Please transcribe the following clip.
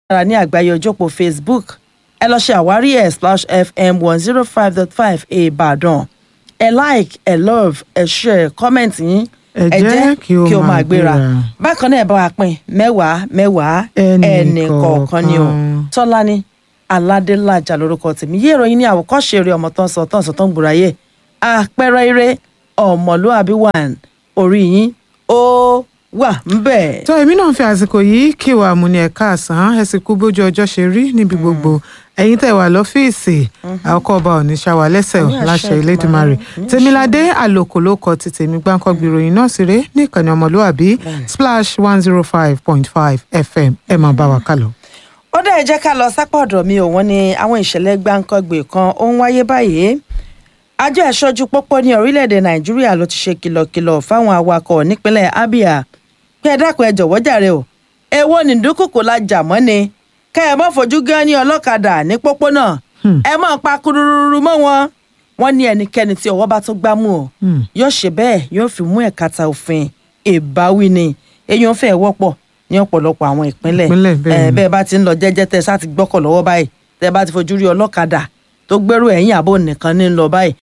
ayélujára ní àgbáyé ojópò facebook ẹ lọ ṣe àwárí ẹ̀ slash fm one zero five dot five ìbàdàn ẹ like ẹ love ẹ share comment yín Ẹ jẹ́ kí ó máa gbéra. bákan náà ẹ bá wa pín mẹ́wàá mẹ́wàá Ẹnì ẹnì kọ̀ọ̀kan ni o kọ̀ọ̀kan. tọ́lání aládélájà lórúkọ tèmi yé ìròyìn ní àwòkọ́ṣe eré ọmọ tó ń sọ tó ń sọ tó ń gbòòráyè àpẹẹrẹ eré ọmọlúàbí one orí yín ó wà ń bẹ̀. tó èmi náà fi àsìkò yìí kí wàá mú ní ẹ̀ka àsán ẹ sì kú bójú ọjọ́ ṣe rí níbi gbogbo ẹ̀yin tẹ́ wà lọ́fíìsì àkọ́kọ́ ọba òní ṣàwà lẹ́sẹ̀ ò Àmì àṣẹ láṣẹ Èdùmàrè. Elédùmarè Àmì tèmiládé àlòkò ló kọ ti tèmi gbáǹkọ́gbì ìròyìn náà sí ré ní ìkànnì ọmọlúwàbí splash one zero five point five fm ẹ máa bá wa kálọ. ó dẹ̀ jẹ́ ká lọ sápá ọ̀dọ̀ mi ò wọ́n ní àwọn ìṣẹ̀lẹ̀ gbáǹkọ́gbè kan ó ń wáyé báyìí àjọ ẹ̀ṣọ́jú pópó ní orílẹ̀-èdè nàìjíríà ló ti ṣe kìlọ̀kìlọ̀ fáwọn awakọ̀ nípínlẹ̀ abia pé ẹ dákun ẹ jọ̀wọ́ jàre o èwo ní dúkùkù la jà mọ́ ni kẹ́ ẹ mọ́ fojú gan ní ọlọ́kadà ní pópónà ẹ mọ́ pa kurururu mọ́ wọn wọ́n ní ẹnikẹ́ni tí ọwọ́ bá tó gbámú o Hmm. yóò ṣe bẹ́ẹ̀ yóò fi mú ẹ̀kata òfin ìbáwí ni èyí ń fẹ́ wọ́pọ̀ ní ọ̀pọ̀lọpọ̀ àwọn ìpínlẹ̀ Ìpínlẹ̀, bẹ́ẹ̀ Eh, ni. bẹ́ẹ̀ bá ti ń lọ jẹ́jẹ́ tẹ́ sá ti gbọ́kọ̀ lọ́wọ́ báyìí tẹ́ bá ti fojú rí ọlọ́kadà tó gbẹ́rù ẹ̀yìn àbò nìkan ní lọ báyìí